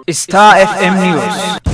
Star FM News.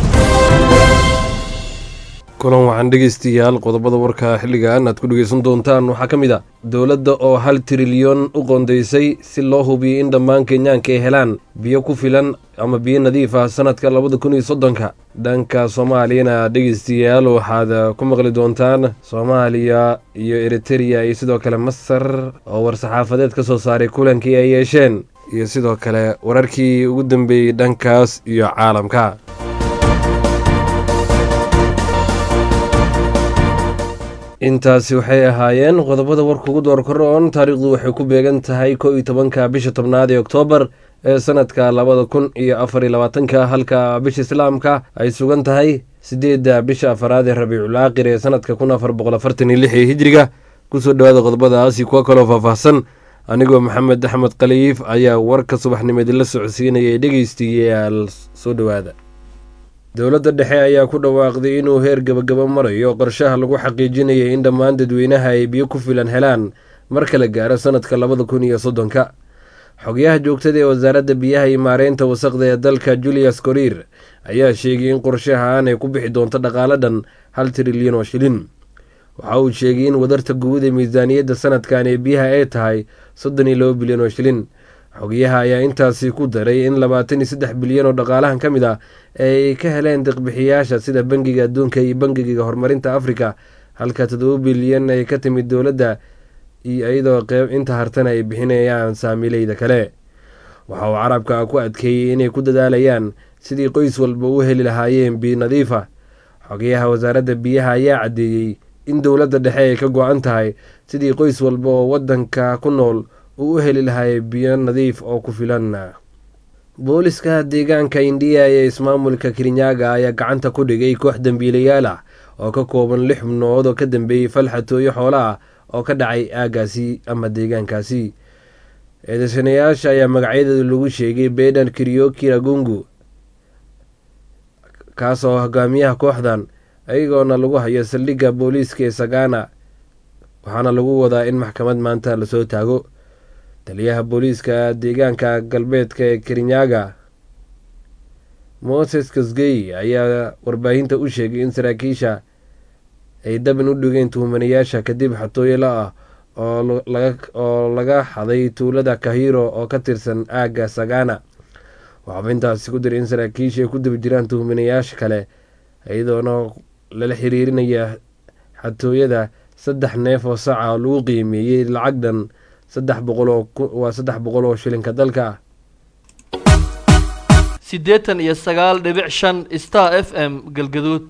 kulan waxaan dhegaystayaal qodobada warka xilligan aad ku dhegaysan doontaan waxaa ka mid a dowladda oo hal trilyan u qoondaysay si loo hubiyo in dhammaan kenyaanka ay helaan biyo ku filan ama biyo nadiif ah sanadka labada kun iyo soddonka dhanka soomaaliyana dhegaystayaal waxaad ku maqli doontaan soomaaliya iyo eritereya iyo sidoo kale masar oo war-saxaafadeed ka soo saaray kulankii ay yeesheen iyo sidoo kale wararkii ugu dambeeyey dhankaas iyo caalamka intaasi waxay ahaayeen qodobada warka ugu door koroon taariikhdu waxay ku beegan tahay kow iyo tobanka bisha tobnaad ee oktoobar ee sanadka labada kun iyo afar iyo labaatanka halka bisha islaamka ay sugan tahay sideedda bisha afaraad ee rabiicul aaqir ee sanadka kun afar boqol afartan iyo lix ee hijriga kusoo dhawaada qodobadaasi kuwa kaloo faahfaahsan anigoo maxamed axmed khaliif ayaa warka subaxnimeed la socodsiinayay dhegeystayaal soo dhowaada dowladda dhexe ayaa ku dhawaaqday inuu heer gabagaba marayo qorshaha lagu xaqiijinayay in dhammaan dadweynaha ay biyo ku filan helaan marka la gaaro sanadka labada kun iyo soddonka xogyaha joogtada ee wasaaradda biyaha iyo maareynta wasaqda ee dalka julius koriir ayaa sheegay in qorshahaan ay ku bixi doonto dhaqaale dhan hal trilyan oo shilin waxa uu sheegay in wadarta guud ee miisaaniyadda sanadkan ee biyaha ay tahay soddon iyo laba bilyan oo shilin xogyaha ayaa intaasi ku daray in labaatan iyo saddex bilyan oo dhaqaalahan ka mid ah ay ka heleen deqbixiyaasha sida bangiga adduunka iyo bangiga horumarinta afrika halka toddoba bilyan ay ka timid dowladda iyadoo qeyb inta hartana ay bixinayaan saamileyda kale waxa uu carabka ku adkeeyey inay ku dadaalayaan sidii qoys walba u heli lahaayeen biyo nadiifa xogyaha wasaaradda biyaha ayaa caddeeyey in dowladda dhexe ay ka go-an tahay sidii qoys walba oo wadanka ku nool uu u heli lahay biyo nadiif oo ku filan booliska deegaanka indiya ee ismaamulka kirinyaga ayaa gacanta ku dhigay koox dembiilayaal ah oo ka kooban lix xubnood oo ka dambeeyey falxatooyo xoola ah oo ka dhacay aagaasi ama deegaankaasi eedeysanayaasha ayaa magacyadeeda lagu sheegay bedan kiryoki ragungu kaasoo hogaamiyaha kooxdan ayagoona lagu hayo saldhigga booliiska ee sagana waxaana lagu wadaa in maxkamad maanta lasoo taago taliyaha booliiska deegaanka galbeedka ee kirinyaga moses kasgey ayaa warbaahinta u sheegay in saraakiisha ay daban u dhigeen tuhumanayaasha kadib xatooyala ah oo laga xaday tuulada kahiro oo ka tirsan aagga sagana waxaaba intaasi ku diray in saraakiisha ay ku daba jiraan tuhumanayaasha kale iyadoona lala xiriirinaya xatooyada saddex neef oo saca oo lagu qiimeeyey lacag dhan saddex boqolwaa saddex boqol oo shilinka dalka ah siddeetan iyo sagaal dhibic shan star f m galgaduud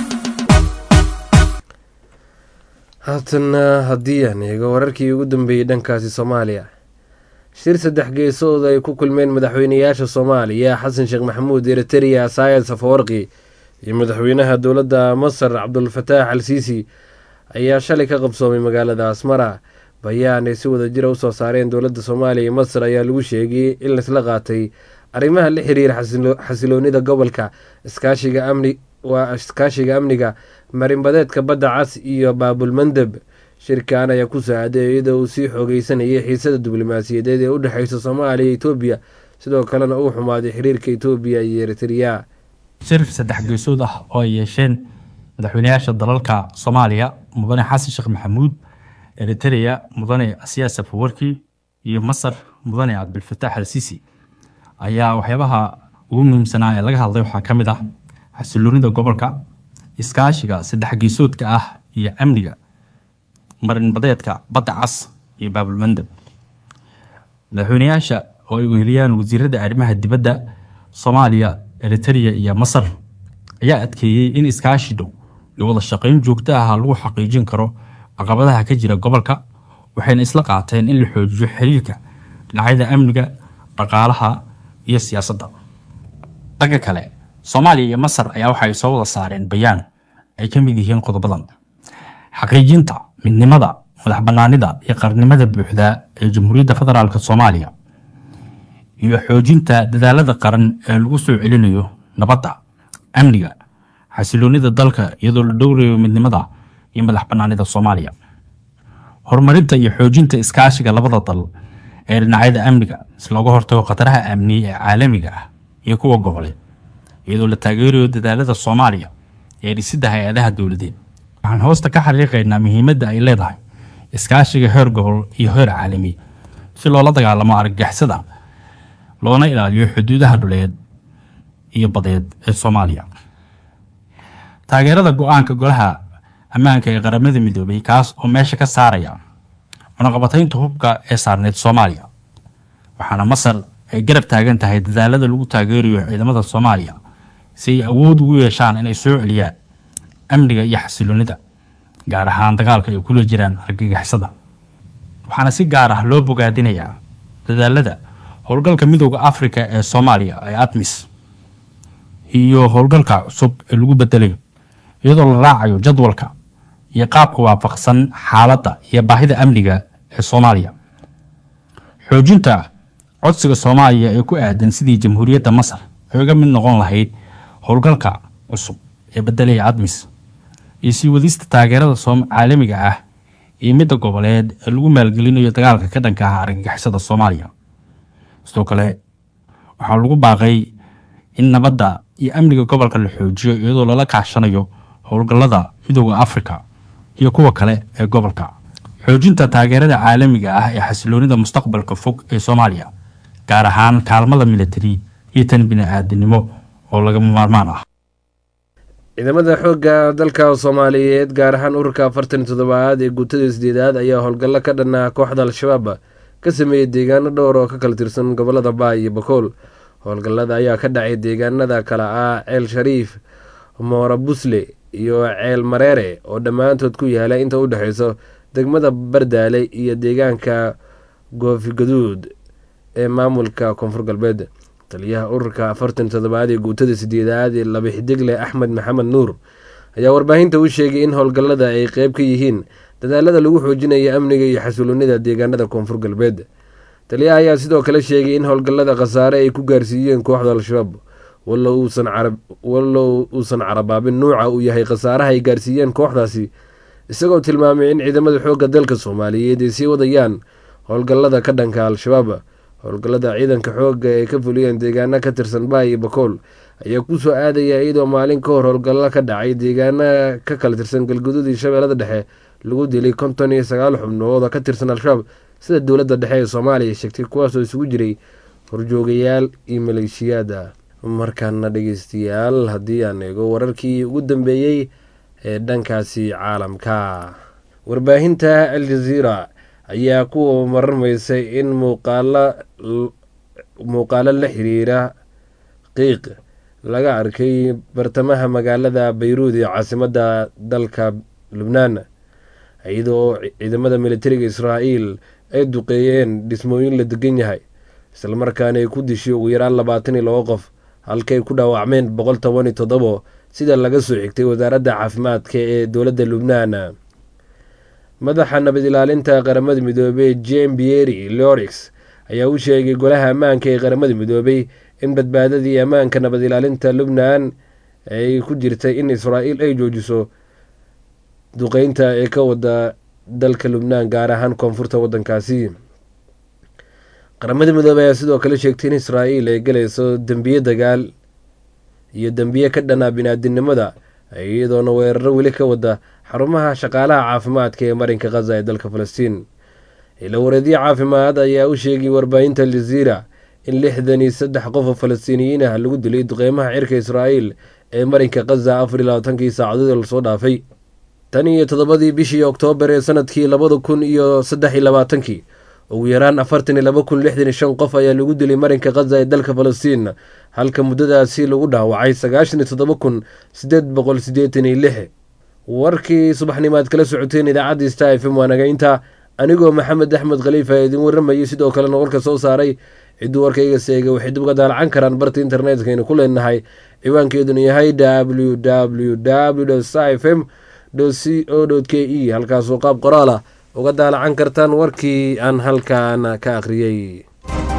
haatana haddii aan eego wararkii ugu dambeeyey dhankaasi soomaaliya shir saddex geesood ay ku kulmeen madaxweynayaasha soomaaliya xasan sheekh maxamuud eritereya saayid safawarqi iyo madaxweynaha dowladda masar cabdulfataax al siisi ayaa shalay ka qabsoomay magaalada asmara bayaan ay si wada jira usoo saareen dowladda soomaaliya iyo masar ayaa lagu sheegay in laisla qaatay arrimaha la xiriira xasiloonida gobolka iskaashiga amni waa iskaashiga amniga marinbadeedka badda cas iyo baabulmandeb shirkan ayaa ku saacaday iyadoo uu sii xoogeysanayay xiisada diblomaasiyadeed ee u dhexeysa soomaaliya iyo etoobiya sidoo kalena uu xumaaday xiriirka etoobiya iyo eritereya shir saddex geesood ah oo ay yeesheen madaxweynayaasha dalalka soomaaliya mudane xasan sheekh maxamuud eritereya mudane asiya safawarki iyo masar mudane cabdilfataax al siisi ayaa waxyaabaha ugu muhiimsanaa ee laga hadlay waxaa ka mid ah xasiloonida gobolka iskaashiga saddex geesoodka ah iyo amniga marinbadeedka badda cas iyo baabulmandeb madaxweynayaasha oo ay weheliyaan wasiirada arrimaha dibadda soomaaliya eritereya iyo masar ayaa adkeeyey in iskaashi dhow iyo wada shaqayn joogto ah lagu xaqiijin karo caqabadaha ka jira gobolka waxayna isla qaateen in la xoojiyo xiriirka dhinacyada amniga dhaqaalaha iyo siyaasadda dhanka kale soomaaliya iyo masar ayaa waxa ay soo wada saareen bayaan ay ka mid yihiin qodobadan xaqiijinta midnimada madax banaanida iyo qarnimada buuxda ee jamhuuriyadda federaalk soomaaliya iyo xoojinta dadaalada qaran ee lagu soo celinayo nabadda amniga xasiloonida dalka iyadoo la dhowrayo midnimada iyo madax banaanida soomaaliya horumarinta iyo xoojinta iskaashiga labada dal ee dhinacyada amniga si looga hortago khataraha amni ee caalamiga ah iyo kuwa goboleed iyadoo la taageerayo dadaalada soomaaliya ee dhisidda hay-adaha dowladeed waxaan hoosta ka xariiqaynaa muhiimadda ay leedahay iskaashiga heer gobol iyo heer caalami si loola dagaalamo argagixisada loona ilaaliyo xuduudaha dhuleed iyo badeed ee soomaaliya taageerada go-aanka golaha ammaanka ee qaramada midoobay kaas oo meesha ka saaraya cunaqabataynta hubka ee saarneyd soomaaliya waxaana masar ay garab taagan tahay dadaalada lagu taageerayo ciidamada soomaaliya si ay awood ugu yeeshaan inay soo celiyaan amniga iyo xasiloonida gaar ahaan dagaalka ay kula jiraan argagixisada waxaana si gaar ah loo bogaadinayaa dadaalada howlgalka midooda afrika ee soomaaliya ee admis iyo howlgalka cusub ee lagu bedelayo iyadoo la raacayo jadwalka iyo qaabka waafaqsan xaaladda iyo baahida amniga ee soomaaliya xoojinta codsiga soomaaliya ee ku aadan sidii jamhuuriyadda masar ay uga mid noqon lahayd howlgalka cusub ee bedelaya admis iyo sii wadista taageerada caalamiga ah iyo midda goboleed ee lagu maalgelinayo dagaalka ka dhanka ah argagixisada soomaaliya sidoo kale waxaa lagu baaqay in nabadda iyo amniga gobolka la xoojiyo iyadoo lala kaashanayo howlgallada midooda afrika iyo kuwa kale ee gobolka xoojinta taageerada caalamiga ah ee xasiloonida mustaqbalka fog ee soomaaliya gaar ahaan kaalmada militari iyo tan bini-aadinimo oo lagama maarmaan ah ciidamada xoogga dalka soomaaliyeed gaar ahaan ururka afartan iyo toddobaad ee guutada sideedaad ayaa howlgallo ka dhanaa kooxda al-shabaab ka sameeyey deegaano dhowr oo ka kala tirsan gobolada baay iyo bakool howlgallada ayaa ka dhacay deegaanada kale ah ceel shariif moora busle iyo ceel mareere oo dhammaantood ku yaala inta u dhexeyso degmada bardaale iyo deegaanka goofigaduud ee maamulka koonfur galbeed taliyaha ururka afartan toddobaad ee guutada sideedaad ee laba xidigle axmed maxamed nuur ayaa warbaahinta u sheegay in howlgallada ay qeyb ka yihiin dadaalada lagu xoojinayo amniga iyo xasiloonida deegaanada koonfur galbeed taliyaha ayaa sidoo kale sheegay in howlgallada khasaare ay ku gaarsiiyeen kooxda al-shabaab wallow uusan carabaabin nuuca uu yahay khasaaraha ay gaarsiiyeen kooxdaasi isagoo tilmaamay in ciidamada xoogga dalka soomaaliyeed ay sii wadayaan howlgallada ka dhanka al-shabaab howlgallada ciidanka xoogga ee ka fuliyeen deegaano ka tirsan baay iyo bakool ayaa kusoo aadaya iyadoo maalin ka hor howlgallo ka dhacay deegaana ka kala tirsan galguduud iyo shabeellada dhexe lagu dilay konton iyo sagaal xubnood oo ka tirsan al-shabaab sida dowladda dhexe ee soomaaliya sheegtay kuwaasoo isugu jiray horjoogayaal iyo maleeshiyaada markaana dhegeystayaal haddii aan eego wararkii ugu dambeeyey ee dhankaasi caalamka warbaahinta al jazeera ayaa ku mararmaysay in muuqaalo muuqaalo la xiriira qiiq laga arkay bartamaha magaalada bayruud ee caasimadda dalka lubnaan iyadoo ciidamada militariga israa'iil ay duqeeyeen dhismooyin la degan yahay islamarkaana ay ku dishay ugu yaraan labaatan iyo labo qof halkay ku dhaawacmeen boqol toban iyo toddobo sida laga soo xigtay wasaaradda caafimaadka ee dowladda lubnaan madaxa nabad ilaalinta qaramada midoobey jem bieri lorix ayaa u sheegay golaha ammaanka ee qaramada midoobey in badbaadadii ammaanka nabad ilaalinta lubnaan ay ku jirtay in israa'iil ay joojiso duqeynta ee ka wada dalka lubnaan gaar ahaan koonfurta waddankaasi qaramada midoobey ayaa sidoo kale sheegtay in israa'iil ay galayso dembiye dagaal iyo dembiye ka dhanaa bini-aadinimada iyadoona weeraro weli ka wada xarumaha shaqaalaha caafimaadka ee marinka khaza ee dalka falastiin ila wareedyo caafimaad ayaa u sheegay warbaahinta aljaziira in lixdan iyo saddex qof oo falastiiniyiin ah lagu dilay duqeymaha cirka israa'iil ee marinka khaza afar iyo labaatankii saacadood lasoo dhaafay tan iyo toddobadii bishii oktoobar ee sanadkii labada kun iyo saddex iyo labaatankii ugu yaraan afartan iyo laba kun lixdan iyo shan qof ayaa lagu dilay marinka khaza ee dalka falastiin halka muddadaasi lagu dhaawacay sagaashan iyo toddoba kun sideed boqol siddeetan iyo lix warkii subaxnimo aad kala socoteen idaacadda star f m waa nagaynta anigoo maxamed axmed khaliifa idin waramayay sidoo kale noqolka soo saaray cidduu warkayga seegay waxay dib uga daalacan karaan barta internetka aynu ku leenahay ciwaankeeduna yahay w w w star f m c o k e halkaasoo qaab qoraal ah uga daalacan kartaan warkii aan halkan ka akhriyey